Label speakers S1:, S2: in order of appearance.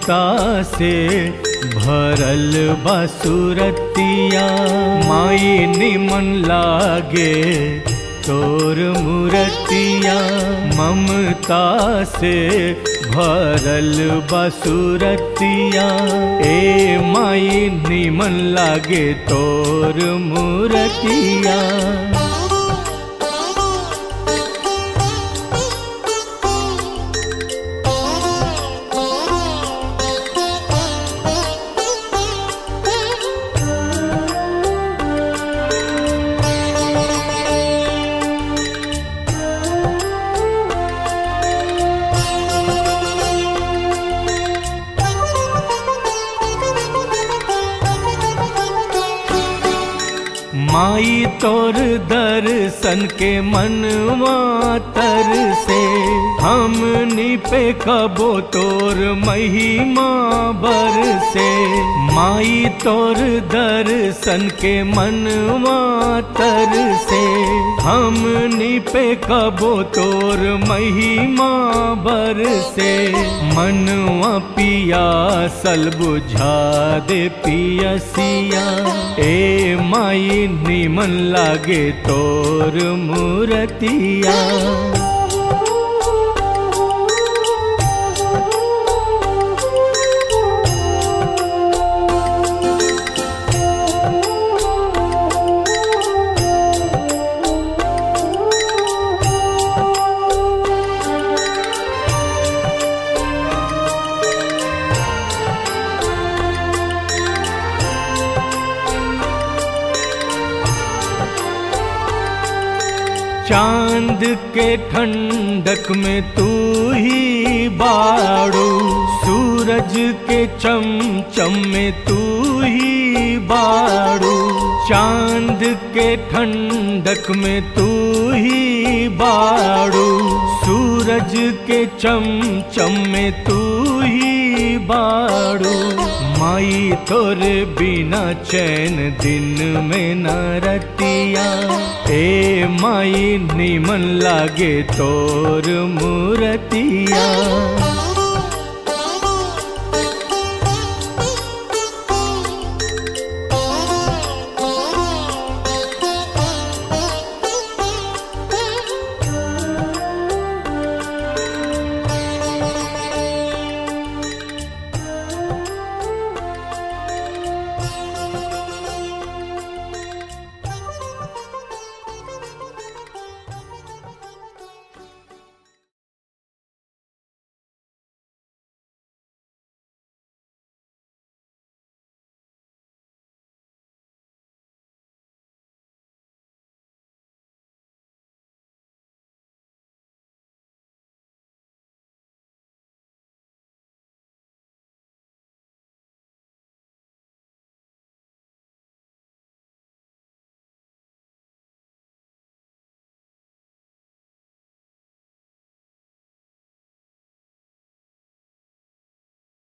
S1: ममता से भरल बसुरतिया माई निमन लागे तोर मूर्तिया ममता से भरल बसुरतिया ए माई निमन लागे तोर मूर्तिया माई तोर दर्शन के मनवा तर से हमनी पे कबो तोर महिमा बर से माई तोर दर्शन के मनवा तर से हमनी पे कबो तोर महिमा बर से मनवा पिया सल बुझा दे पियसिया ए माई निमन लागे तोर मूर्तिया चांद के ठंडक में तू ही बाड़ू सूरज के चमचम में तू ही बाड़ू चांद के ठंडक में तू ही बाड़ू सूरज के चमचम में तू ही बाड़ू माई तोरे बिना चैन दिन में न रतिया ए माई निमन लागे तोर मूर्तिया